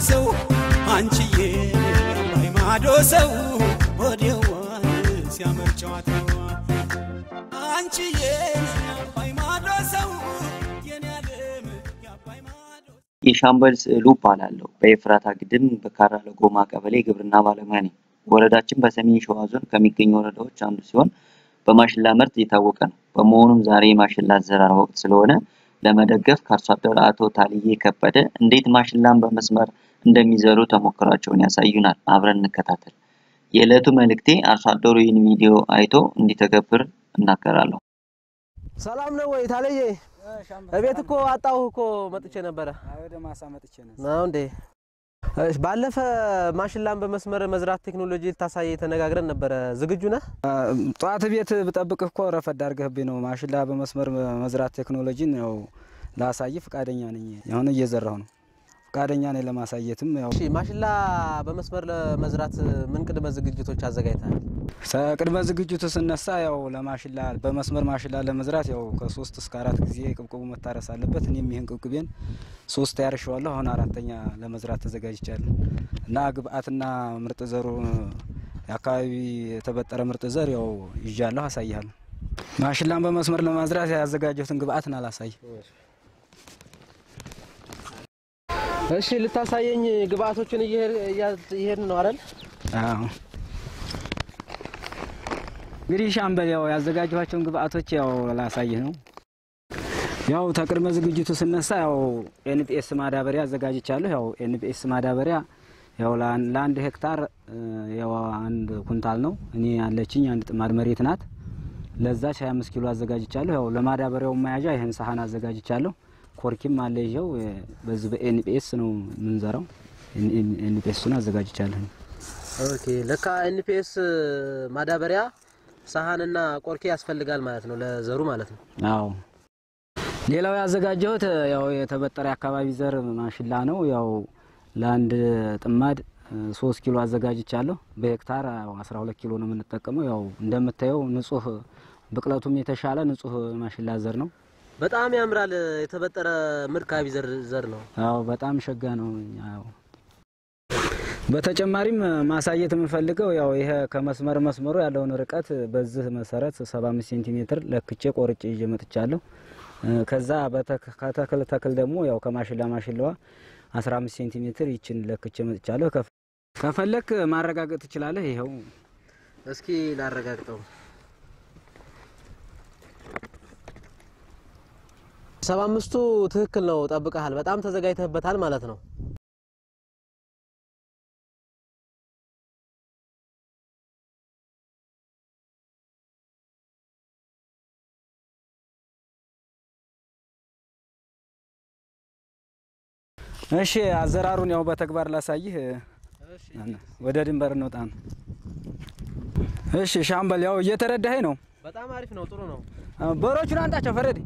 ሰው አንቺዬ የአባይ ማዶ ሰው ወዲያዋን ሲያምር ጨዋታዋ አንቺዬ የአባይ ማዶ ሰው የኔ ዓለም የአባይ ማዶ የሻምበል ስዕሉ እባላለሁ። በኤፍራታ ግድም በካራ ለጎማ ቀበሌ ግብርና ባለሙያ ነኝ። ወረዳችን በሰሜን ሸዋ ዞን ከሚገኙ ወረዳዎች አንዱ ሲሆን በማሽላ ምርት የታወቀ ነው። በመሆኑም ዛሬ የማሽላ አዘራር ወቅት ስለሆነ ለመደገፍ ከአርሶ አደር አቶ ታልዬ ከበደ እንዴት ማሽላን በመስመር እንደሚዘሩ ተሞክሯቸውን ያሳዩናል። አብረን እንከታተል። የዕለቱ መልእክቴ አርሶ አደሩ ይህን ቪዲዮ አይቶ እንዲተገብር እናገራለሁ። ሰላም ነው ወይ ታለየ? እቤት እኮ አጣሁ እኮ መጥቼ ነበረ። ወደ ማሳ መጥቼ ነው። ነው እንዴ? እሺ፣ ባለፈ ማሽላን በመስመር መዝራት ቴክኖሎጂ ልታሳይ ተነጋግረን ነበረ። ዝግጁ ነህ? ጠዋት ቤት ብጠብቅህ እኮ ረፈድ አድርገህብኝ ነው። ማሽላ በመስመር መዝራት ቴክኖሎጂን ያው ላሳይ ፈቃደኛ ነኝ። አሁን እየዘራሁ ነው። ፈቃደኛ ነኝ ለማሳየትም ያው እሺ፣ ማሽላ በመስመር ለመዝራት ምን ቅድመ ዝግጅቶች አዘጋጅተሃል? ቅድመ ዝግጅቱ ስነሳ ያው ለማሽላ በመስመር ማሽላ ለመዝራት ያው ከሶስት እስከ አራት ጊዜ ቅብቅቡ መታረስ አለበት። እኔም ይህን ቅብቅቤን ሶስት ያርሸዋለሁ። አሁን አራተኛ ለመዝራት ተዘጋጅቻለሁ እና ግብአትና ምርጥ ዘሩ የአካባቢ የተበጠረ ምርጥ ዘር ያው ይዣለሁ፣ አሳይሃለሁ። ማሽላን በመስመር ለማዝራት ያዘጋጀሁትን ግብአትን አላሳይ እሺ፣ ልታሳየኝ ግብአቶችን እየሄድን ነው አይደል? አዎ እንግዲህ ሻምበል ያው ያዘጋጀኋቸውን ግብአቶች ያው ላሳይህ ነው። ያው ተቅድመ ዝግጅቱ ስነሳ ያው ኤንፒኤስ ማዳበሪያ አዘጋጅቻለሁ። ያው ኤንፒኤስ ማዳበሪያ ያው ለአን- ለአንድ ሄክታር እ፣ ያው አንድ ኩንታል ነው። እኔ ያለችኝ አንድ ጥማድ መሬት ናት። ለዛች 25 ኪሎ አዘጋጅቻለሁ። ያው ለማዳበሪያው መያዣ ይህን ሳህን አዘጋጅቻለሁ። ኮርኪም አለ ይኸው እ፣ በዚህ በኤንፒኤስ ነው የምንዘራው። ኤንፒኤሱን አዘጋጅቻለሁ። ኦኬ። ለካ ኤንፒኤስ ማዳበሪያ ሳህንና ቆርኬ ያስፈልጋል ማለት ነው፣ ለዘሩ ማለት ነው። አዎ ሌላው ያዘጋጀሁት ያው የተበጠረ አካባቢ ዘር ማሽላ ነው። ያው ለአንድ ጥማድ እ፣ ሶስት ኪሎ አዘጋጅቻለሁ። በሄክታር ያው አስራ ሁለት ኪሎ ነው የምንጠቀመው። ያው እንደምታየው ንጹህ ብቅለቱም የተሻለ ንጹህ ማሽላ ዘር ነው። በጣም ያምራል። የተበጠረ ምርካቢ ዘር ዘር ነው። አዎ በጣም ሸጋ ነው። ያው በተጨማሪም ማሳየት የምፈልገው ያው ይሄ ከመስመር መስመሩ ያለውን ርቀት በዚህ መሰረት 75 ሴንቲሜትር ለክቼ ቆርጬ ይዤ መጥቻለሁ። እ፣ ከዛ በተክ- ከተክል ተክል ደግሞ ያው ከማሽላ ማሽላዋ 15 ሴንቲሜትር ይችን ለክቼ መጥቻለሁ። ከፍ- ከፈለክ ማረጋገጥ ትችላለህ። ይኸው እስኪ ላረጋግጠው። ሰባ አምስቱ ትክክል ነው። ጠብቀሃል። በጣም ተዘጋጅተህበታል ማለት ነው። እሺ፣ አዘራሩን ያው በተግባር ላሳይህ። ወደ ድንበር እንውጣ ነው። እሺ ሻምበል፣ ያው እየተረዳኸኝ ነው። በጣም አሪፍ ነው። ጥሩ ነው። በሮቹን አንጣቸው ፈረድ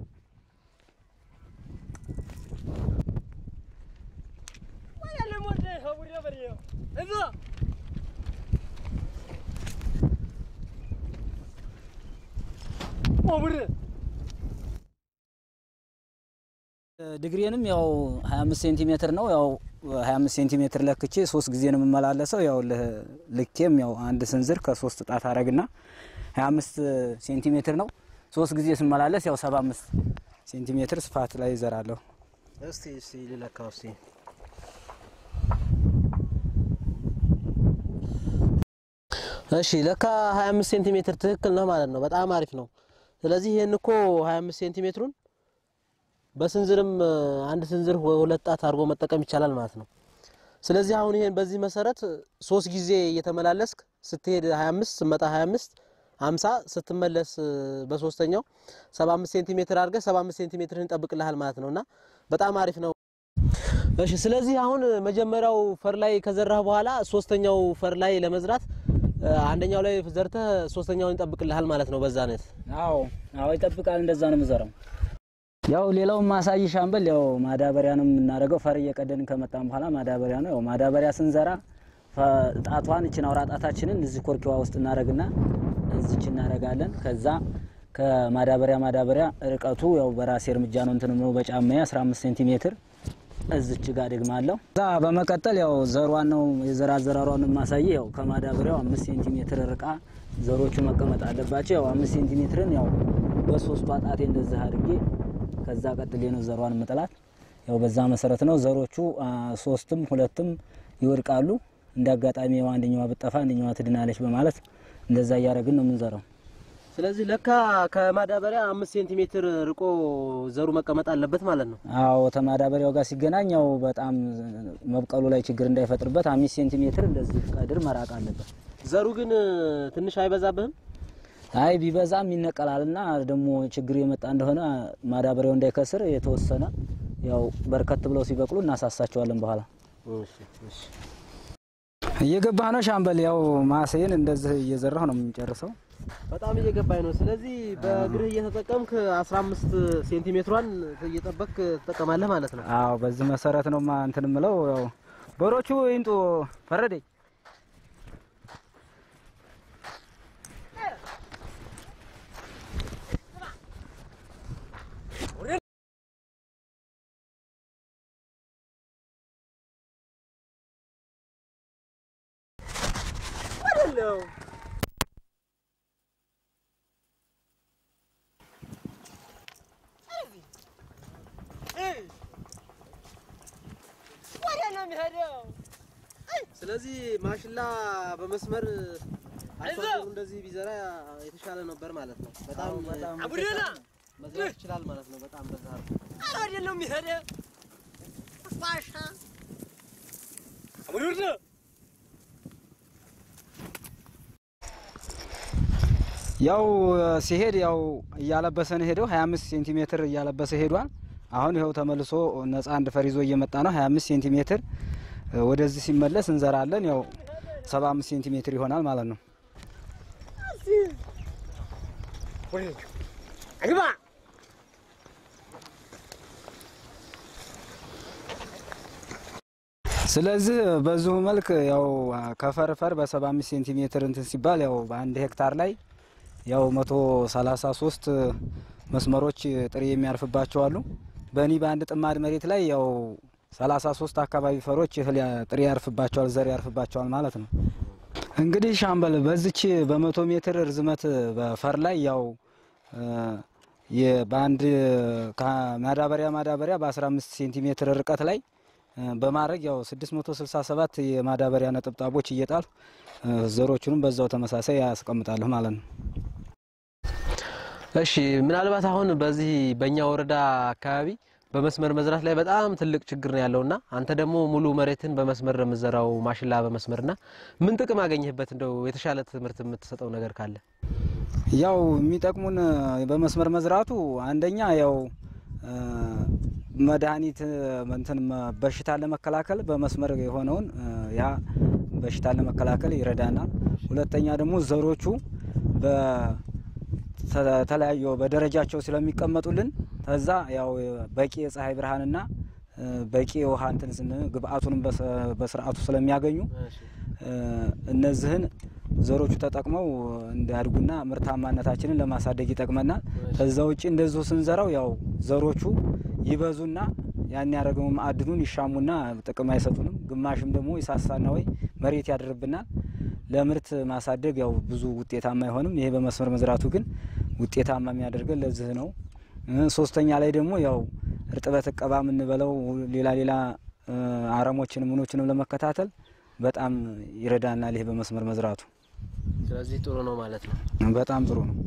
ድግሬንም ያው 25 ሴንቲሜትር ነው። ያው 25 ሴንቲሜትር ለክቼ ሶስት ጊዜ ነው የምመላለሰው። ያው ል- ልኬም ያው አንድ ስንዝር ከሶስት ጣት አረግና 25 ሴንቲሜትር ነው። ሶስት ጊዜ ስመላለስ ያው 75 ሴንቲሜትር ስፋት ላይ ይዘራለሁ። እስቲ እስቲ ልለካው እስቲ እሺ ለካ 25 ሴንቲሜትር ትክክል ነው ማለት ነው። በጣም አሪፍ ነው። ስለዚህ ይሄን እኮ 25 ሴንቲሜትሩን በስንዝርም እ፣ አንድ ስንዝር ወ- ሁለት ጣት አድርጎ መጠቀም ይቻላል ማለት ነው። ስለዚህ አሁን ይሄን በዚህ መሰረት ሶስት ጊዜ እየተመላለስክ ስትሄድ 25 ስትመጣ 25 50 ስትመለስ እ፣ በሶስተኛው 75 ሴንቲሜትር አድርገህ 75 ሴንቲሜትርን ይጠብቅልሃል ማለት ነውና በጣም አሪፍ ነው። እሺ ስለዚህ አሁን መጀመሪያው ፈር ላይ ከዘራህ በኋላ ሶስተኛው ፈር ላይ ለመዝራት እ፣ አንደኛው ላይ ዘርተህ ሶስተኛውን ይጠብቅልሃል ማለት ነው። በዛ አይነት አዎ አዎ ይጠብቃል። እንደዛ ነው የምዘራው። ያው ሌላው ማሳይ ሻምበል ያው ማዳበሪያ ነው የምናደርገው። ፈር እየቀደድን ከመጣን በኋላ ማዳበሪያ ነው። ያው ማዳበሪያ ስንዘራ ፈ- ጣቷን እችን አውራ ጣታችንን እዚህ ኮርኪዋ ውስጥ እናደርግና እዚች እናደርጋለን። ከዛ ከማዳበሪያ ማዳበሪያ ርቀቱ ያው በራሴ እርምጃ ነው እንትን ነው በጫማዬ 15 ሴንቲሜትር እዝች ጋር ደግማለሁ። እዛ በመቀጠል ያው ዘሯን ነው የዘር አዘራሯን የማሳይ ያው ከማዳበሪያው አምስት ሴንቲሜትር ርቃ ዘሮቹ መቀመጥ አለባቸው። ያው አምስት ሴንቲሜትርን ያው በሶስቷ ጣቴ እንደዚህ አድርጌ ከዛ ቀጥሌ ነው ዘሯን ምጥላት። ያው በዛ መሰረት ነው ዘሮቹ አ፣ ሶስትም ሁለትም ይወድቃሉ። እንደ አጋጣሚ ያው አንደኛዋ ብጠፋ አንደኛዋ ትድናለች በማለት እንደዛ እያደረግን ነው የምንዘራው። ስለዚህ ለካ ከማዳበሪያ አምስት ሴንቲሜትር ርቆ ዘሩ መቀመጥ አለበት ማለት ነው። አዎ ተማዳበሪያው ጋር ሲገናኝ ያው በጣም መብቀሉ ላይ ችግር እንዳይፈጥርበት አምስት ሴንቲሜትር እንደዚህ ቀድር መራቅ አለበት። ዘሩ ግን ትንሽ አይበዛብህም? አይ ቢበዛም ይነቀላልና ደግሞ ችግር የመጣ እንደሆነ ማዳበሪያው እንዳይከስር የተወሰነ ያው በርከት ብለው ሲበቅሉ እናሳሳቸዋለን በኋላ እየገባ ነው ሻምበል። ያው ማሴን እንደዚህ እየዘራሁ ነው የምንጨርሰው። በጣም እየገባኝ ነው። ስለዚህ በእግርህ እየተጠቀምክ 15 ሴንቲሜትሯን እየጠበቅክ ትጠቀማለህ ማለት ነው። አዎ በዚህ መሰረት ነው ማ እንትን ምለው ያው በሮቹ ይንጡ ፈረደኝ ስለዚህ ማሽላ በመስመር አርሶ አደሩ እንደዚህ ቢዘራ የተሻለ ነበር ማለት ነው። በጣም መዝራት ይችላል ማለት ነው። በጣም በዛ አድርጎ ያው ሲሄድ ያው እያለበሰ ነው ሄደው 25 ሴንቲሜትር እያለበሰ ሄዷል። አሁን ይኸው ተመልሶ ነፃ አንድ ፈር ይዞ እየመጣ ነው። 25 ሴንቲሜትር ወደዚህ ሲመለስ እንዘራለን። ያው 75 ሴንቲሜትር ይሆናል ማለት ነው። ስለዚህ በዚሁ መልክ ያው ከፈርፈር በ75 ሴንቲሜትር እንትን ሲባል ያው በአንድ ሄክታር ላይ ያው 133 መስመሮች ጥሬ የሚያርፍባቸው አሉ። በእኔ በአንድ ጥማድ መሬት ላይ ያው 33 አካባቢ ፈሮች እህል ያ- ጥሬ ያርፍባቸዋል፣ ዘር ያርፍባቸዋል ማለት ነው። እንግዲህ ሻምበል በዚች በመቶ ሜትር ርዝመት በፈር ላይ ያው እ፣ የ- በአንድ ከማዳበሪያ ማዳበሪያ በ15 ሴንቲሜትር ርቀት ላይ እ፣ በማድረግ ያው 667 የማዳበሪያ ነጠብጣቦች እየጣል ዘሮቹንም በዛው ተመሳሳይ ያስቀምጣለሁ ማለት ነው። እሺ ምናልባት አሁን በዚህ በእኛ ወረዳ አካባቢ በመስመር መዝራት ላይ በጣም ትልቅ ችግር ነው ያለውና አንተ ደግሞ ሙሉ መሬትን በመስመር ነው የምትዘራው ማሽላ በመስመርና ምን ጥቅም አገኘህበት? እንደው የተሻለ ትምህርት የምትሰጠው ነገር ካለ ያው የሚጠቅሙን በመስመር መዝራቱ አንደኛ ያው እ፣ መድኃኒት እንትን መ- በሽታን ለመከላከል በመስመር የሆነውን እ፣ ያ በሽታን ለመከላከል ይረዳናል። ሁለተኛ ደግሞ ዘሮቹ በተለያዩ በደረጃቸው ስለሚቀመጡልን ከዛ ያው በቂ የፀሐይ ብርሃንና እ፣ በቂ የውሃ እንትን ስን- ግብአቱንም በሰ- በስርዓቱ ስለሚያገኙ እ፣ እነዚህን ዘሮቹ ተጠቅመው እንዲያድጉና ምርታማነታችንን ለማሳደግ ይጠቅመናል። ከዛ ውጭ እንደዚሁ ስንዘራው ያው ዘሮቹ ይበዙና ያን ያደረገው ማዕድኑን ይሻሙና ጥቅም አይሰጡንም። ግማሽም ደግሞ ይሳሳና ወይ መሬት ያድርብናል። ለምርት ማሳደግ ያው ብዙ ውጤታማ አይሆንም። ይሄ በመስመር መዝራቱ ግን ውጤታማ የሚያደርገን ለዚህ ነው። እ፣ ሶስተኛ ላይ ደግሞ ያው እርጥበት እቀባ የምንበለው ሌላ ሌላ እ፣ አረሞችንም ምኖችንም ለመከታተል በጣም ይረዳናል። ይሄ በመስመር መዝራቱ ስለዚህ ጥሩ ነው ማለት ነው። በጣም ጥሩ ነው።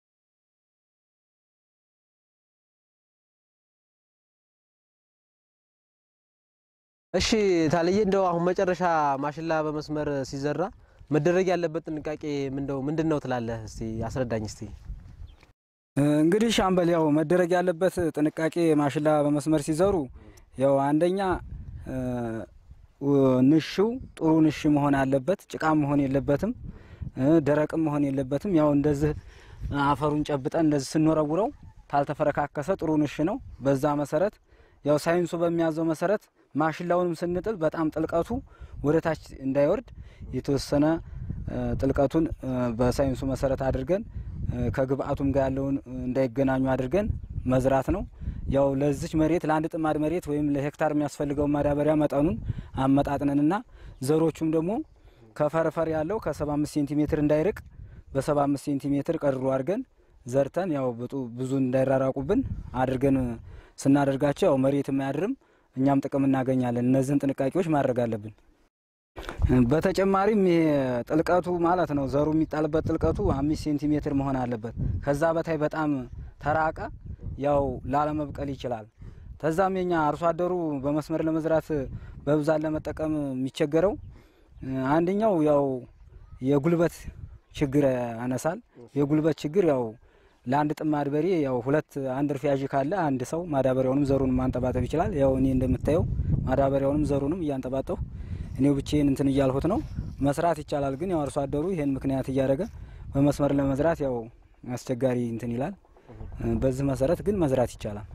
እሺ ታልዬ እንደው አሁን መጨረሻ ማሽላ በመስመር ሲዘራ መደረግ ያለበት ጥንቃቄ ምንደው ምንድን ነው ትላለህ? እስቲ አስረዳኝ እስቲ። እንግዲህ ሻምበል ያው መደረግ ያለበት ጥንቃቄ ማሽላ በመስመር ሲዘሩ ያው አንደኛ እ፣ ው- ንሽው ጥሩ ንሽ መሆን አለበት። ጭቃም መሆን የለበትም፣ እ፣ ደረቅም መሆን የለበትም። ያው እንደዚህ አፈሩን ጨብጠን እንደዚህ ስንወረውረው ካልተፈረካከሰ ጥሩ ንሽ ነው። በዛ መሰረት ያው ሳይንሱ በሚያዘው መሰረት ማሽላውንም ስንጥል በጣም ጥልቀቱ ወደ ታች እንዳይወርድ የተወሰነ እ፣ ጥልቀቱን እ፣ በሳይንሱ መሰረት አድርገን እ፣ ከግብአቱም ጋር ያለውን እ፣ እንዳይገናኙ አድርገን መዝራት ነው። ያው ለዚች መሬት ለአንድ ጥማድ መሬት ወይም ለሄክታር የሚያስፈልገው ማዳበሪያ መጠኑን አመጣጥነንና ዘሮቹም ደግሞ ከፈርፈር ያለው ከ75 ሴንቲሜትር እንዳይርቅ በ75 ሴንቲሜትር ቀድሮ አድርገን ዘርተን ያው ብጡ- ብዙ እንዳይራራቁብን አድርገን ስናደርጋቸው ያው መሬትም አያድርም፣ እኛም ጥቅም እናገኛለን። እነዚህን ጥንቃቄዎች ማድረግ አለብን። በተጨማሪም ይሄ ጥልቀቱ ማለት ነው ዘሩ የሚጣልበት ጥልቀቱ አምስት ሴንቲሜትር መሆን አለበት። ከዛ በታይ በጣም ተራቀ ያው ላለመብቀል ይችላል። ከዛም የኛ አርሶ አደሩ በመስመር ለመዝራት በብዛት ለመጠቀም የሚቸገረው አንደኛው ያው የጉልበት ችግር ያነሳል። የጉልበት ችግር ያው ለአንድ ጥማድ በሬ ያው ሁለት አንድ እርፊያዥ ካለ አንድ ሰው ማዳበሪያውንም ዘሩንም ማንጠባጠብ ይችላል። ያው እኔ እንደምታየው ማዳበሪያውንም ዘሩንም እያንጠባጠሁ እኔው ብቻዬን እንትን እያልሁት ነው። መስራት ይቻላል፣ ግን ያው አርሶ አደሩ ይሄን ምክንያት እያደረገ በመስመር ለመዝራት ያው አስቸጋሪ እንትን ይላል። በዚህ መሰረት ግን መዝራት ይቻላል።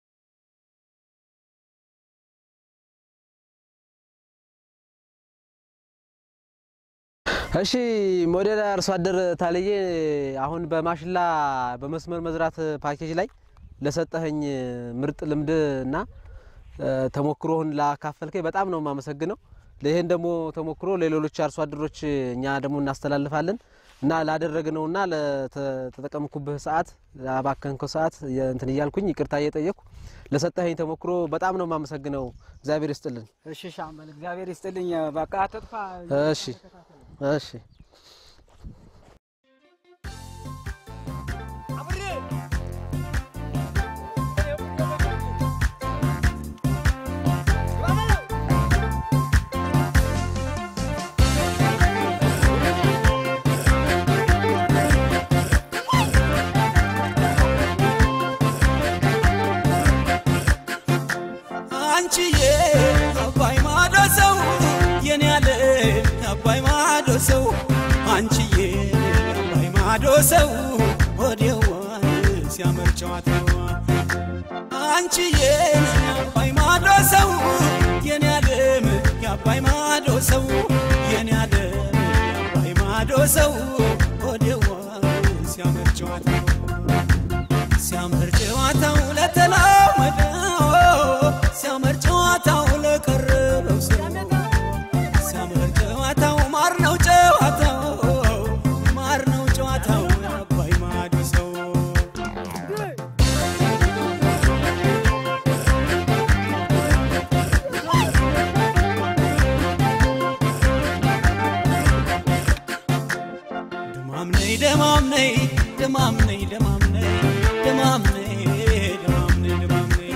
እሺ ሞዴል አርሶ አደር ታለየ አሁን በማሽላ በመስመር መዝራት ፓኬጅ ላይ ለሰጠኸኝ ምርጥ ልምድ እና ተሞክሮህን ላካፈልከኝ በጣም ነው የማመሰግነው። ይህን ደግሞ ተሞክሮ ለሌሎች አርሶ አደሮች እኛ ደግሞ እናስተላልፋለን እና ላደረግነውና ለተጠቀምኩብህ ሰዓት ላባከንከው ሰዓት እንትን እያልኩኝ ይቅርታ እየጠየቅኩ ለሰጠኸኝ ተሞክሮ በጣም ነው የማመሰግነው። እግዚአብሔር ይስጥልን። እሺ ሻምበል እግዚአብሔር ይስጥልኝ። በቃ አትጥፋ። እሺ እሺ አንቺዬ አባይ ማዶ ሰው የኔ ያለ አባይ ማዶ ሰው አንቺዬ አባይ ማዶ ሰው ወዲያዋን ሲያምር ጨዋታዋ አንቺዬ አባይ ማዶ ሰው የኔ ያለም የአባይ ማዶ ሰው የኔ ያለም የአባይ ማዶ ሰው ወዲያዋን ሲያምር ጨዋታዋ ሲያምር ጨዋታው ለተላመደው ሲያምር ጨዋታው ለቀረበው ሰው ሲያምር ጨዋታው ማር ነው ጨዋታው ማር ነው ጨዋታው አባይ ማዶ ሰው ደማም ነይ ደማም ነይ ደማም ነይ ደማም ነይ ደማም ነይ ደማም ነይ ደማም ነይ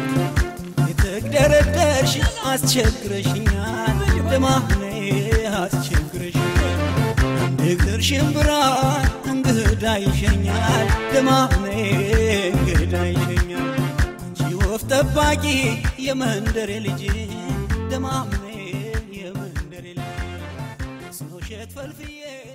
የተግደረደርሽ አስቸግረሽኛል ደማም ነይ አስቸግረሽኛል አንድ እግር ሽምብራ እንግዳ ይሸኛል ደማም ነይ እንግዳ ይሸኛል አንቺ ወፍ ጠባቂ የመንደሬ ልጅ ደማም ነይ የመንደሬ ልጅ ስኖሸት ፈልፍዬ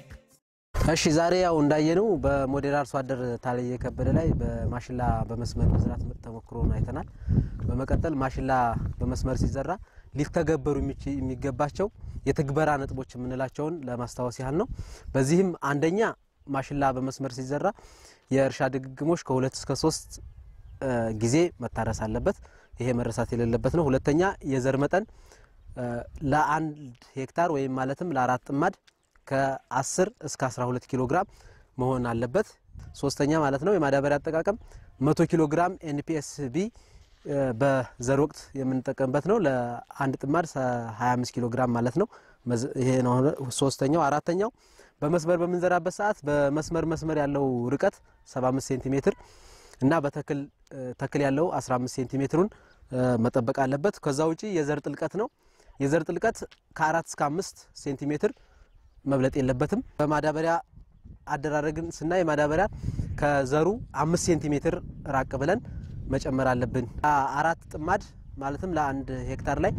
እሺ ዛሬ ያው እንዳየነው በሞዴል አርሶ አደር ታለየ ከበደ ላይ በማሽላ በመስመር መዝራት ምርጥ ተሞክሮን አይተናል። በመቀጠል ማሽላ በመስመር ሲዘራ ሊተገበሩ የሚች- የሚገባቸው የትግበራ ነጥቦች የምንላቸውን ለማስታወስ ያህል ነው። በዚህም አንደኛ ማሽላ በመስመር ሲዘራ የእርሻ ድግግሞች ከሁለት እስከ ሶስት እ ጊዜ መታረስ አለበት። ይሄ መረሳት የሌለበት ነው። ሁለተኛ የዘር መጠን እ ለአንድ ሄክታር ወይም ማለትም ለአራት ጥማድ ከ10 እስከ 12 ኪሎ ግራም መሆን አለበት። ሶስተኛ ማለት ነው የማዳበሪያ አጠቃቀም 100 ኪሎ ግራም ኤንፒኤስቢ በዘር ወቅት የምንጠቀምበት ነው። ለአንድ ጥማድ 25 ኪሎ ግራም ማለት ነው። መዝ- ይሄ ነው ሶስተኛው። አራተኛው በመስመር በምንዘራበት ሰዓት በመስመር መስመር ያለው ርቀት 75 ሴንቲሜትር እና በተክል እ፣ ተክል ያለው 15 ሴንቲሜትሩን እ፣ መጠበቅ አለበት። ከዛ ውጪ የዘር ጥልቀት ነው። የዘር ጥልቀት ከአራት እስከ አምስት ሴንቲሜትር መብለጥ የለበትም። በማዳበሪያ አደራረግን ስናይ ማዳበሪያ ከዘሩ አምስት ሴንቲሜትር ራቅ ብለን መጨመር አለብን። አ- አራት ጥማድ ማለትም ለአንድ ሄክታር ላይ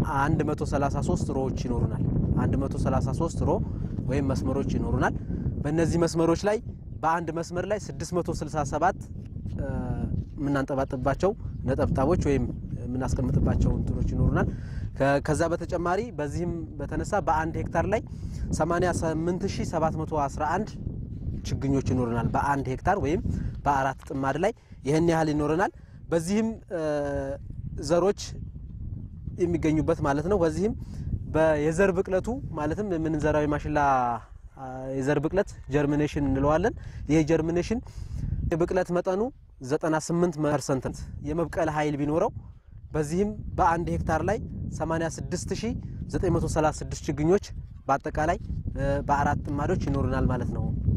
133 ሮዎች ይኖሩናል። 133 ሮ ወይም መስመሮች ይኖሩናል። በእነዚህ መስመሮች ላይ በአንድ መስመር ላይ 667 እ፣ የምናንጠባጥባቸው ነጠብጣቦች ወይም የምናስቀምጥባቸው እንትኖች ይኖሩናል። ከ- ከዛ በተጨማሪ በዚህም በተነሳ በአንድ ሄክታር ላይ 88711 ችግኞች ይኖረናል። በአንድ ሄክታር ወይም በአራት ጥማድ ላይ ይህን ያህል ይኖረናል። በዚህም ዘሮች የሚገኙበት ማለት ነው። በዚህም የዘር ብቅለቱ ማለትም የምንዘራው የማሽላ የዘር ብቅለት ጀርሚኔሽን እንለዋለን። ይሄ ጀርሚኔሽን የብቅለት መጠኑ 98 ፐርሰንት የመብቀል ኃይል ቢኖረው በዚህም በአንድ ሄክታር ላይ 86936 ችግኞች በአጠቃላይ በአራት ጥማዶች ይኖሩናል ማለት ነው።